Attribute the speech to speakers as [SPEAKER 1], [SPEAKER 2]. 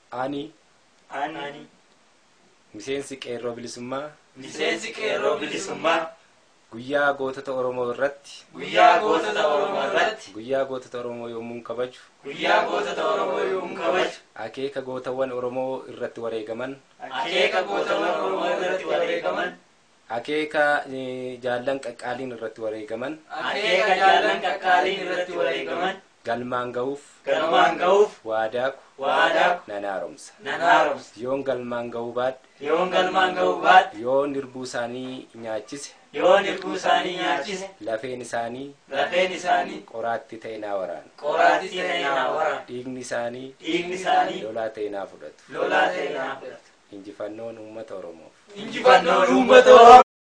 [SPEAKER 1] Ani
[SPEAKER 2] Ani
[SPEAKER 1] miseensi qeerroo bilisummaa
[SPEAKER 2] miseensi qeerroo bilisummaa
[SPEAKER 1] guyyaa gootota Oromoo irratti
[SPEAKER 2] guyyaa gootota Oromoo irratti
[SPEAKER 1] guyyaa gootota Oromoo yommuu kabaju
[SPEAKER 2] guyyaa gootota Oromoo yommuu kabaju
[SPEAKER 1] akeeka gootawwan Oromoo irratti wareegaman
[SPEAKER 2] akeeka gootawwan Oromoo irratti wareegaman
[SPEAKER 1] akeeka eh, jaallan qaqqaaliin irratti wareegaman
[SPEAKER 2] akeeka jaallan qaqqaaliin irratti wareegaman
[SPEAKER 1] galmaan ga'uuf
[SPEAKER 2] galmaan ga'uuf
[SPEAKER 1] waadaaku
[SPEAKER 2] waadaa
[SPEAKER 1] nan haaromsa
[SPEAKER 2] nan haaromsa
[SPEAKER 1] yoon galmaan ga'uu baadhe
[SPEAKER 2] yoon galmaan ga'uu baadhe
[SPEAKER 1] yoon hirbuu isaanii nyaachise
[SPEAKER 2] yoon hirbuu isaanii nyaachise
[SPEAKER 1] lafeen isaanii
[SPEAKER 2] lafeen isaanii
[SPEAKER 1] qoraatti ta'e naa waraana
[SPEAKER 2] qoraatti ta'e naa waraana
[SPEAKER 1] dhiigni isaanii
[SPEAKER 2] dhiigni isaanii
[SPEAKER 1] lolaa ta'e naa fudhatu
[SPEAKER 2] lolaa ta'e naa fudhatu
[SPEAKER 1] injifannoon uummata oromoof
[SPEAKER 2] injifannoon uummata Oromoo